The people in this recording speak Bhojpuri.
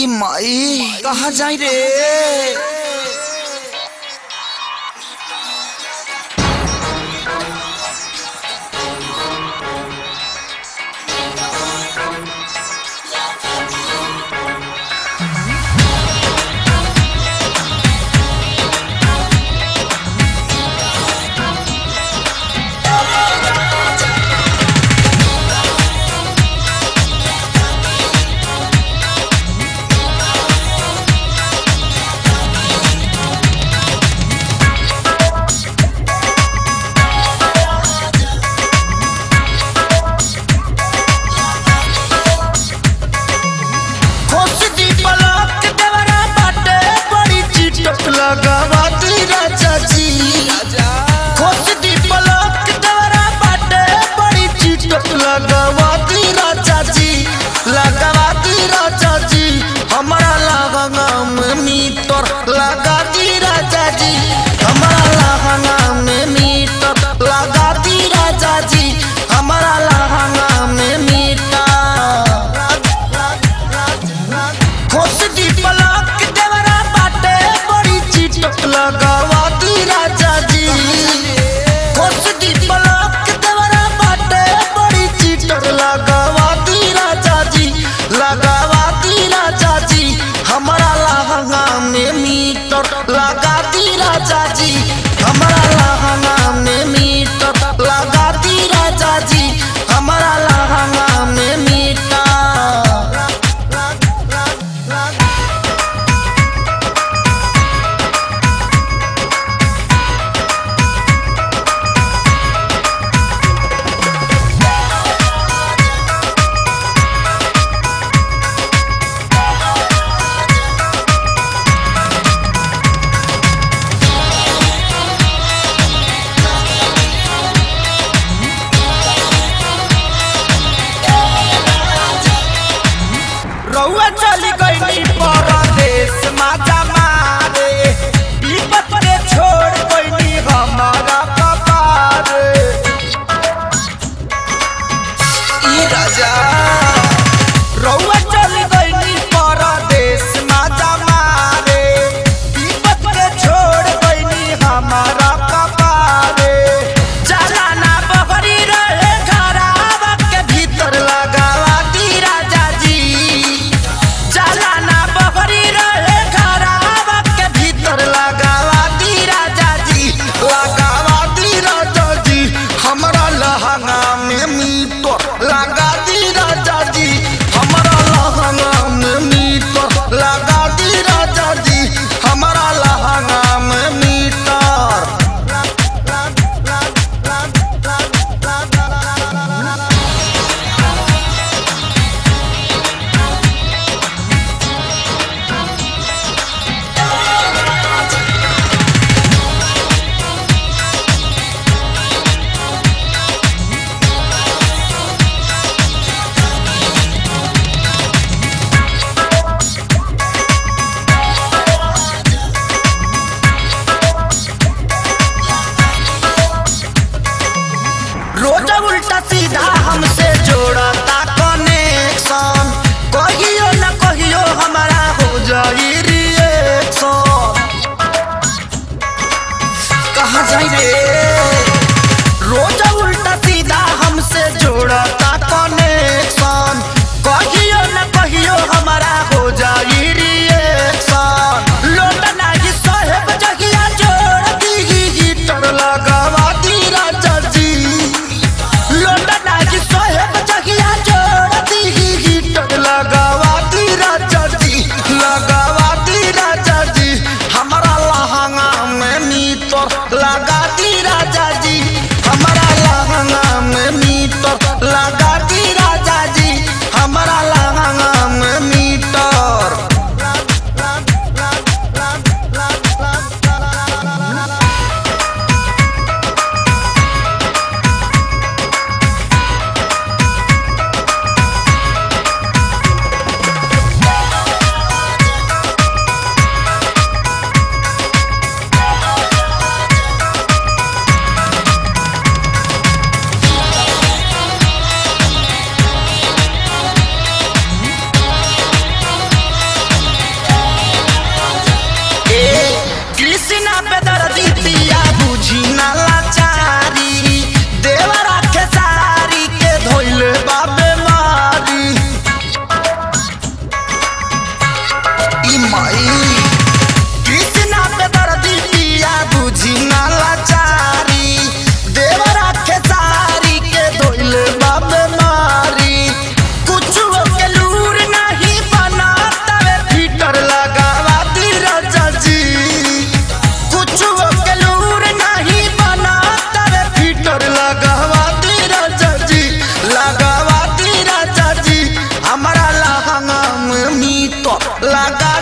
ई माई कहाँ जाई रे खोस दी पलक देवरा बाटे बड़ी चिटक लगावा दी राजा जी खोस दी पलक देवरा बाटे बड़ी चिटक लगावा दी राजा जी लगावा दी राजा जी हमारा लहंगा में मीटर लगा दी राजा जी हमारा लहंगा में मीटर लगा दी राजा जी हमारा लहंगा में मीटर खोस दी पलक देवरा बाटे बड़ी चिटक लगावा दी राजा जी खोस दी पलक देवरा बाटे बड़ी चिटक लगावा दी राजा जी लगावा दी राजा जी हमारा लहंगा में मीटर लगा दी राजा जी हमारा लहंगा में मीटर लगा दी राजा जी हमारा लहंगा में मीटर रउआ चली गई परदेश माता मारे विपत के छोड़ गई हमारा कपार ई राजा रउआ चली गई परदेश माता मारे विपत के छोड़ गई हमारा कपार चलाना बहरी रहे घरावा के भीतर लगावा दी राजा जी चलाना बहरी रहे घरावा के भीतर लगावा दी राजा जी लगावा माई कृष्णा पे दर्दी पिया बुझी ना लाचारी देवरा के सारी के धोइले बाबे मारी कुछ के लूर नहीं बना तवे फीटर लगावा दी राजा जी कुछ के लूर नहीं बना तवे फीटर लगावा दी राजा जी लगावा दी राजा जी हमारा लहंगा में मीत लगा